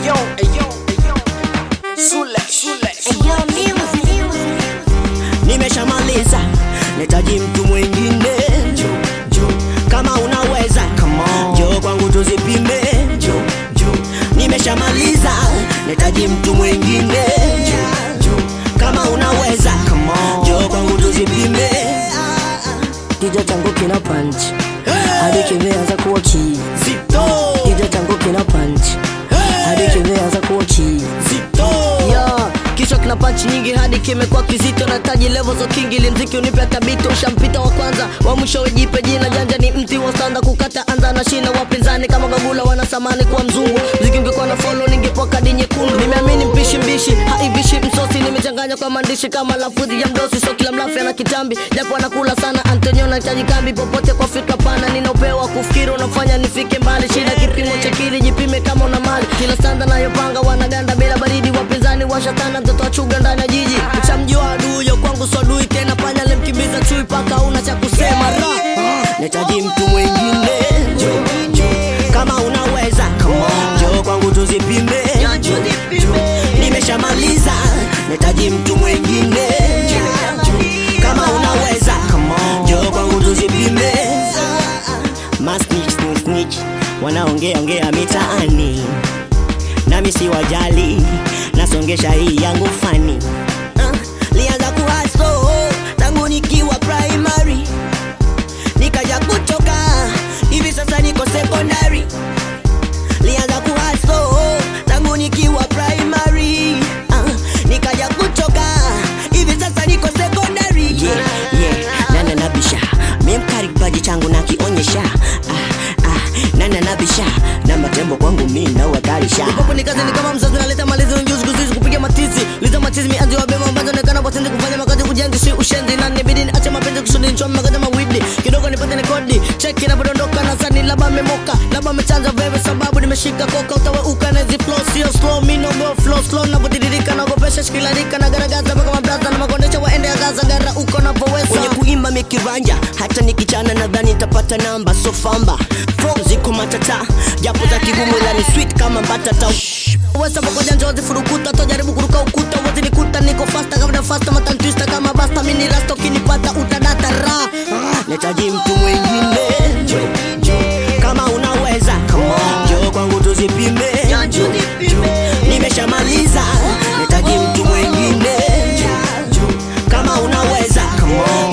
Ayo, ayo, ayo. Sule, sule, sule. nimeshamaliza netaji mtu mwingine jo, jo. kama unaweza jo kwangu tuzipime jo, jo. nimeshamaliza netaji mtu mwingine jo, jo. kama unaweza jo kwangu tuzipime Kichwa changu kina punch hadi kimeanza kuwa kii. zito Kichwa changu kina punch hadi kimeanza kuwa kii. zito Yo, kichwa kina punch nyingi hadi kimekuwa kizito na taji level za king ili mziki unipe tabito ushampita wa kwanza wa mwisho wejipe jina janja ni mti wa sanda kukata anza na shina wapinzani kama gagula wanasamani kuwa mzungu mziki ungekuwa na follow ningepoa kadi nyekundu nimeamini mpishi mbishi haivishi msosi nimechanganya kwa maandishi kama lafudhi ya mdosi so kila mlafi ana kitambi japo anakula sana Antonio nahitaji kambi popote kwa fikra pana nina upeo wa kufikiri unafanya nifike mbali shida kipimo cha kili jipime kama una mali kila sanda nayopanga wanaganda bila baridi wapinzani washatana mtoto wa chuga ndani ya jiji uchamjua aduyo kwangu swadui tena panya lemkimbiza chui paka una cha kusema ra netaji mtu mwingine jo, jo. kama unaweza jo kwangu tuzipime jo, jo. nimeshamaliza netaji mtu mwingine jo, jo. kama unaweza jo kwangu tuzipime masnich snitch, snitch wanaongea ongea mitaani nami si wajali nasongesha hii yangu fani uh, lianza kuhaso tangu nikiwa primary nikaja kuchoka hivi sasa niko secondary lianza kuhaso tangu nikiwa primary uh, nikaja kuchoka hivi sasa niko secondary yeah, yeah. nana nabisha mimkari kipaji changu nakionyesha ah, ah, nana nabisha na matembo kwangu mi nawatarisha Popo ni kazi ni kama mzazi naleta malizi ujuzi kuzuizi kupiga matizi liza machizi mianzi wa bema ambazo nekana watendi kufanya makazi kujenzi si ushenzi na nibidi niache mapenzi kusudi nichome makazi mawidi kidogo nipate ni kodi cheki inapodondoka na sani labda memoka labda mechanja veve sababu nimeshika koka utaweuka na hizi flow sio slow mi no go flow slow navyotiririka nagopesha shikilarika na garagaza mpaka mabraza na makondesha waende agaza gara uko napoweza kwenye kuimba mikiranja hata nikichana nadhani nitapata namba so famba Form ziko matata japo za kigumu ila ni sweet kama mbatata Wesa pamoja njozi furukuta tojaribu kuruka ukuta uwezi nikuta niko fasta kabla fasta matantwista kama basta mini rasta ukinipata utadata ra netaji mtu mwingine jo, jo. kama unaweza jo kwangu tuzipime jo, jo. nimeshamaliza netaji mtu mwingine jo, jo. kama unaweza